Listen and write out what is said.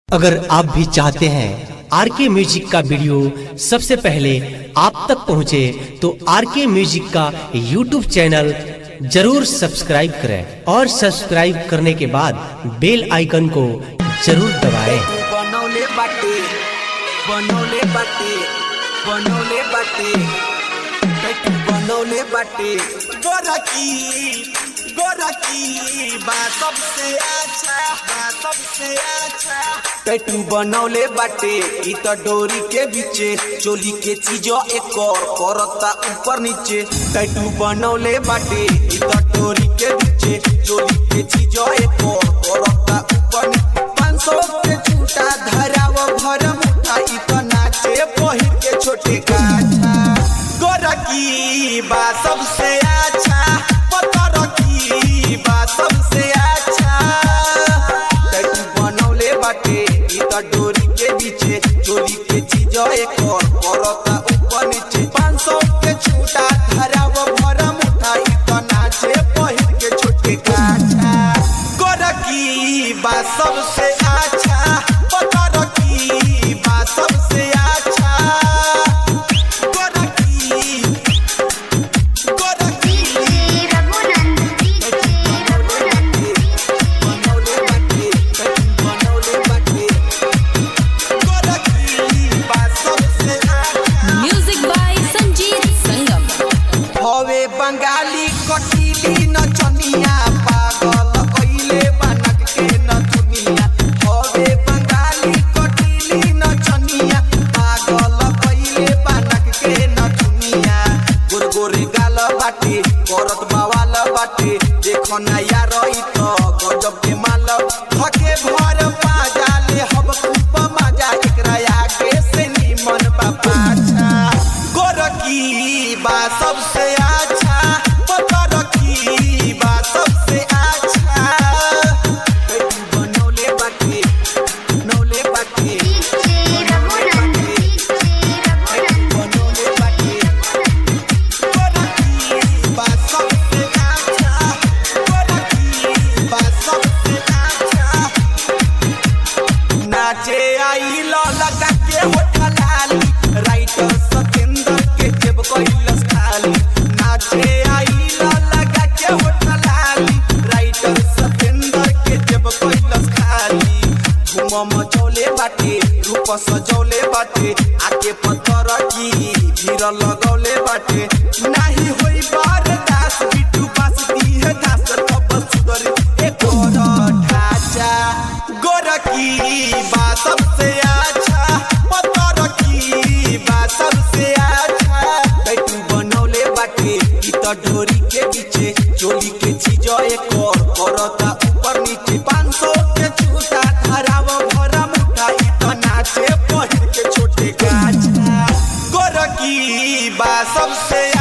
अगर आप भी चाहते हैं आर के म्यूजिक का वीडियो सबसे पहले आप तक पहुंचे तो आर के म्यूजिक का यूट्यूब चैनल जरूर सब्सक्राइब करें और सब्सक्राइब करने के बाद बेल आइकन को जरूर दबाएं। बनौले बाटे बनौले बाटे बनौले बाटे पेटू बनौले बाटे गोरकी गोरकी बा सबसे अच्छा बा सबसे अच्छा पेटू बनौले बाटे ई त डोरी के बीचे चोली के चीजो एक और करता ऊपर नीचे पेटू बनौले बाटे ई त डोरी के बीचे चोली के चीजो एक और करता ऊपर नीचे पाँच सौ के छूटा धराव भर मुठा ई त नाचे पहिर के छोटे गाछा गोरकी बा सबसे अच्छा पतरकी बा सबसे अच्छा टैटू बनौले बाटे ई त डोरी के बीचे चोली के चीज एक और करता ऊपर नीचे पाँच सौ के छूटा धराव भर मुठा ई त नाचे पहिर के छोटे गाछा गोरकी बा सबसे अच्छा पतरकी बा सबसे अच्छा गोरकी गोरकी बनौले बाटे बनौले बाटे गोरकी बा सबसे अच्छा म्यूजिक बाय संजीत संगम हवे बंगाली कटीली नचनिया पागल कइले बनक के नचनिया हवे बंगाली कटीली नचनिया पागल कइले बनक के नचनिया गोर गोरे गाल बाटे करत बावाल बाटे देखो ना यार ई तो गजब के माल धके भर पाजाले हब खूब मजा एकरा आगे से निमन बा पाछा गोरकी बा सबसे अच्छा पतरकी बा सबसे अच्छा बेटी बनौले बाटे नौले बाटे बनौले बाटे गोरकी बा सबसे अच्छा गोरकी बा सबसे अच्छा नाचे आई लगा के होठा लाली राइटर सतेंद्र के जेब कैलस खाली नाचे आई लगा के होठा लाली राइटर सतेंद्र के जेब कैलस खाली घूम मचौले बाटे रूप सजौले बाटे आके पत्थर की भीड़ लगौले बाटे नाही होई बार दास बिटू बास दी है दास तब सुधर एक और ढांचा गोरकी बा सबसे अच्छा पतरकी बा सबसे अच्छा बैठू बनौले बाटे ई त ढोरी के बीचे चोली के चीज एक और करता ऊपर नीचे पाँच सौ के छूटा धराव भरा मुठा ई त नाचे पहिर के छोटे गाछा गोरकी बा सबसे